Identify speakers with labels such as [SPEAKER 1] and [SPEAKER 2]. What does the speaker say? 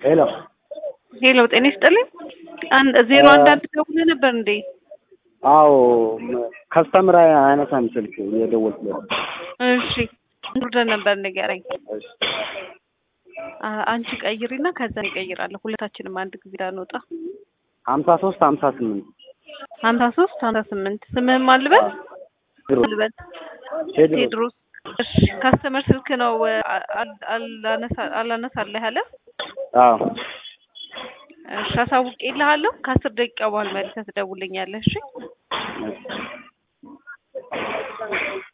[SPEAKER 1] ሄሎ
[SPEAKER 2] ሄሎ ጤና ይስጥልኝ። አንድ ዜሮ አንድ አንድ ደውለህ ነበር እንዴ?
[SPEAKER 1] አዎ ከስተምር አያነሳም ስልክ የደወልኩ
[SPEAKER 2] እሺ ኦርደር ነበር ንገረኝ። አ- አንቺ ቀይሪና ከዛ እኔ እቀይራለሁ። ሁለታችንም አንድ ጊዜ ዳንወጣ
[SPEAKER 1] ሀምሳ ሶስት ሀምሳ ስምንት
[SPEAKER 2] ሀምሳ ሶስት ሀምሳ ስምንት ስምህም አልበል አልበል
[SPEAKER 1] ቴድሮስ
[SPEAKER 2] ቴድሮስ። እሺ ካስተመር ስልክ ነው አ- አል- አላነሳ- አላነሳለህ ያለ
[SPEAKER 1] አዎ
[SPEAKER 2] እሺ አሳውቄልሃለሁ። ከአስር ደቂቃ በኋላ መልሰህ ትደውልልኛለህ። እሺ